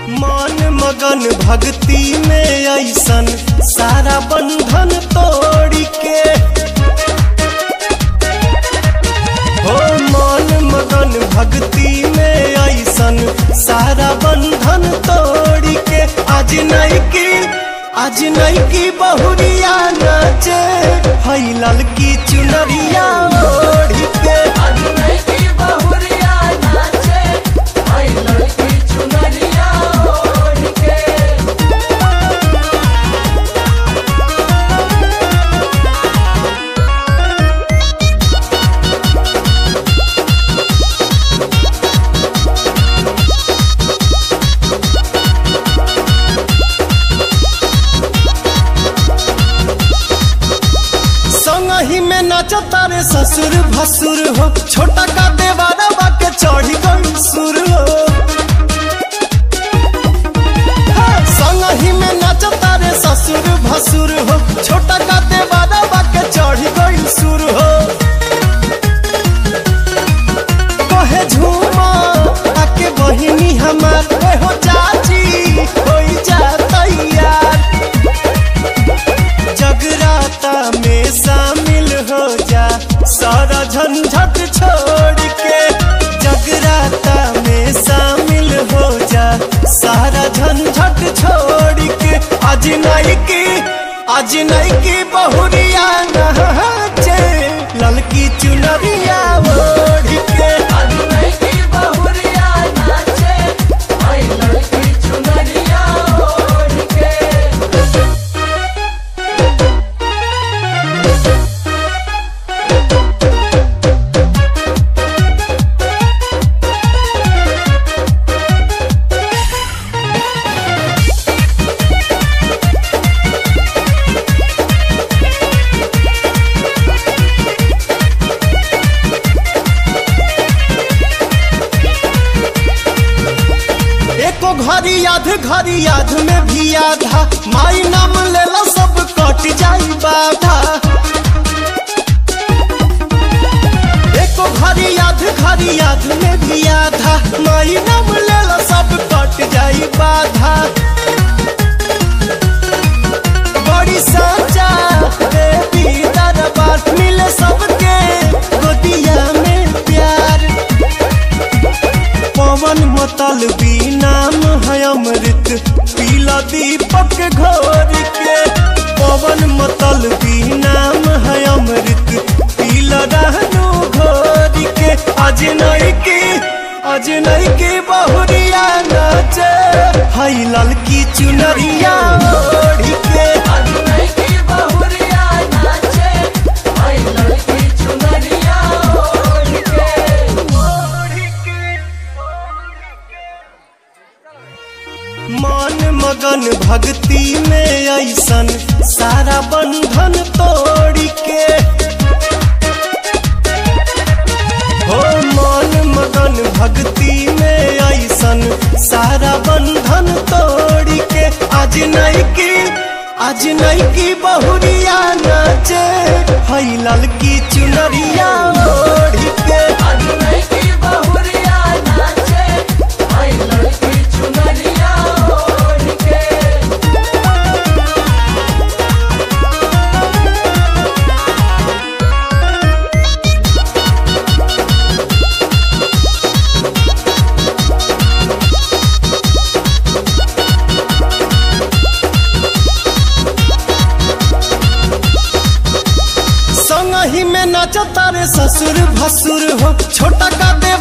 मन मगन भक्ति में ऐसन सारा बंधन तोड़ के हो मन मगन भक्ति में ऐसन सारा बंधन तोड़ के आज नहीं की आज नहीं की बहुरिया नाचे हई ललकी चुनरिया ओढ़ के आज नहीं की बहुरिया नाचे आई लड़की चुनरिया ओढ़ के संगही में नाचो तारे ससुर भसुर हो छोटा का देवारा बाके चढ़ी गई सुर हो हाँ, संगही में नाचो तारे ससुर भसुर हो छोटा का देवारा बाके चढ़ी गई सुर हो कहे झूमा आके बहिनी हमार ए हो चाची होई जा तैयार जगराता में शामिल हो जा सारा झंझट छोड़ के जगराता में शामिल हो जा सारा झंझट छोड़ के आज नहीं की आज नहीं की बहुरिया नाचे ललकी चुनरिया ओढ़ के आज नहीं की बहुरिया नाचे आई लड़की चुनरिया ओढ़ के एको घड़ी याद घड़ी याद में भी आधा माई नाम लेला सब कट जाई बाधा एको घड़ी याद घड़ी याद में भी आधा माई नाम लेला सब कट जाई बाधा बड़ी साचा देवी दरबार मिले सबके गोदिया में प्यार पवन मतल भी नाम है अमृत पीला दीपक घोर के पवन मतल भी नाम है अमृत पीला रहनु घोर के आज नहीं की आज नहीं की बहुरिया नाचे हई ललकी चुनरिया ओढ़ के आज नहीं की बहुरिया नाचे आई लड़की चुनरिया ओढ़ के मन मगन भक्ति में ऐसन सारा बंधन तोड़ के हो मन मगन भक्ति में ऐसन सारा बंधन तोड़ के आज नहीं की आज नहीं की बहुरिया नाचे हई ललकी चुनरिया ओढ़ के आज नहीं की बहुरिया नाचे आई लड़की चुनरिया ओढ़ के संगही में नाचो तारे ससुर भसुर हो छोटा का दे